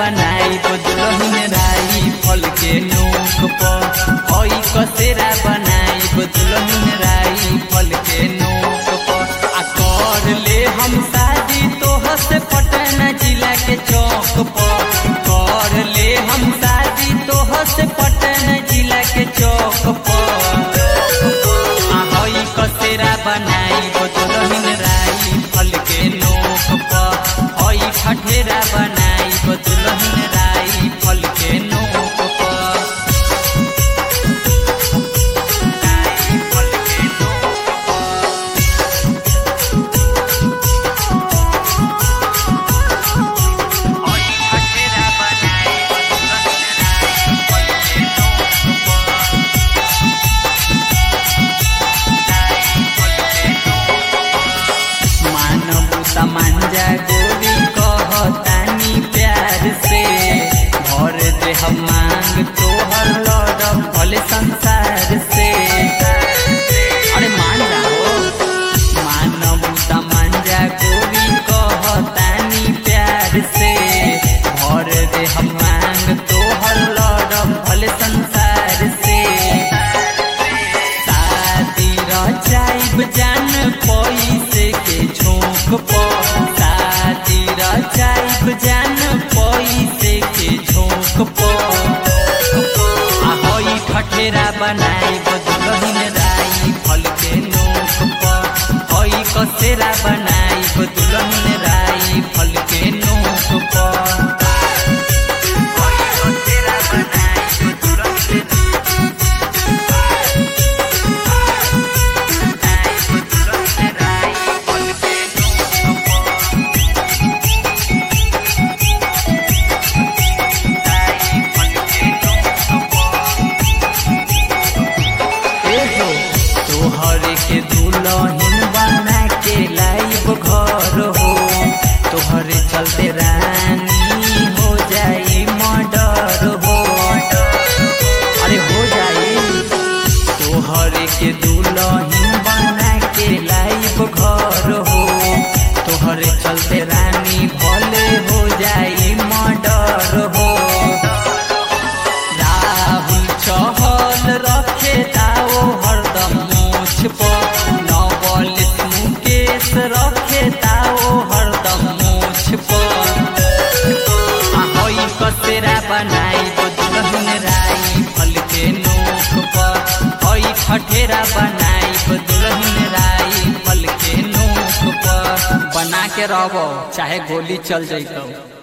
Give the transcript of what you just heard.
बनाई दुल्हन राई फल के नोक पर हई कसेरा बनाई दुल्हन राई फल के नोक पर आ कर ले हम शादी तोह से पटना जिला के चौक पर कर ले हम शादी तोह से पटना जिला के चौक पर आ हई कसेरा बनाई दुल्हन राई फल के नोक पर हई ठठेरा बनाई दुल्हन राई फल के नोक पर राई फल के नोक पर हई ठठेरा बनाई दुल्हन राई फल के नोक पर मानव तमंजा गोरी कहतानी प्यार से भर दे हम मांग तोहर लड़ब भले संसार से अरे मान जाओ मानव तमंजा गोरी कहतानी प्यार से भर दे हम मांग तोहर लड़ब भले संसार से शादी रचाइब जान पैसे के झोंक पर शादी रचाइब जान पैसे के झोंक पर आ हई ठठेरा बनाई दुल्हन राई फल के नोक पर हई कसेरा बनाई दुल्हन राई फल के नोक पर हई कसेरा बनाई दुल्हन एहो तोहर के दुल्हन बना के लाइब घर हो तोहरे चलते रानी हो जाई मर्डर हो अरे हो जाई तोहर के दुल्हन बना के लाइब घर हो तोहरे चलते रानी भले हो जाई मर्डर हो राहुल चहल रखे ताओ हरदम मोछ पर नवलित मुकेश रखे ताओ हरदम मोछ पर आ हई कसेरा बनाई दुल्हन राई फल के नोक पर हई ठठेरा बनाई दुल्हन राई फल के नोक पर बना के रहबो चाहे गोली चल जइतो